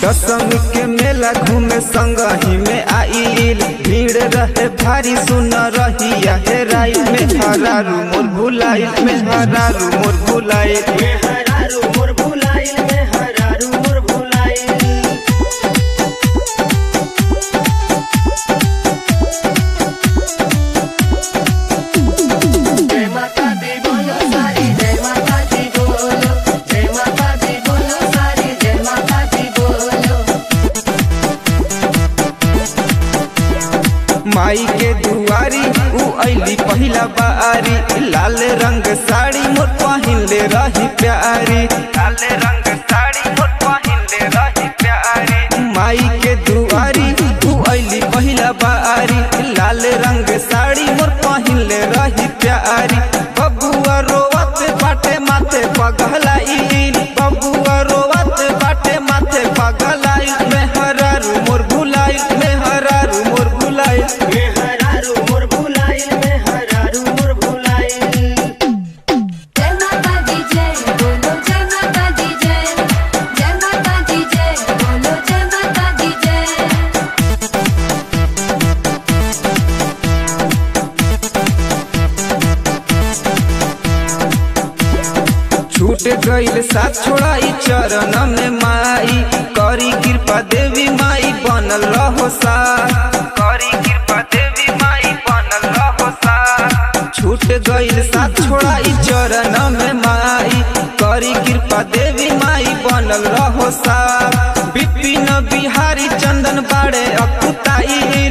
दशमी के मेला घूमे संग ही में आइल भीड़ रहे भारी सुन रही हेराई में हरारू मोर भुलाइल में हरारू मोर भुलाइल में हरारू मोर भुलाइल में हरारू मोर भुलाइल जय माता दी बोलो सारी जय माता दी बोलो जय माता दी बोलो सारी जय माता दी बोलो माई के दुआरी उ ऐली पहिला बारी लाल रंग साड़ी मोर पहिनले रही प्यारी लाल रंग साड़ी मोर पहिनले रही प्यारी माई के दुआरी उ ऐली पहिला बारी लाल रंग साड़ी मोर पहिनले रही प्यारी बबुआ रोवत बाटे माथे पगलाई बबुआ रोवत बाटे माथे पगलाई में हरारू मोर भुलाई में हरारू मोर भुलाई में हरारू मोर भुलाइल में हरारू मोर भुलाइल जय माता दी जय बोलो जय माता दी जय जय माता दी जय बोलो जय माता दी जय छूट गईल साथ छोड़ाई चरण में माई करी कृपा देवी माई बनल रहो साथ करी कृपा देवी माई बनल रहो साथ छूट गईल साथ छोड़ाई चरण में माई करी कृपा देवी माई बनल रहो साथ बिपिन बिहारी चंदन बाड़े अकुताई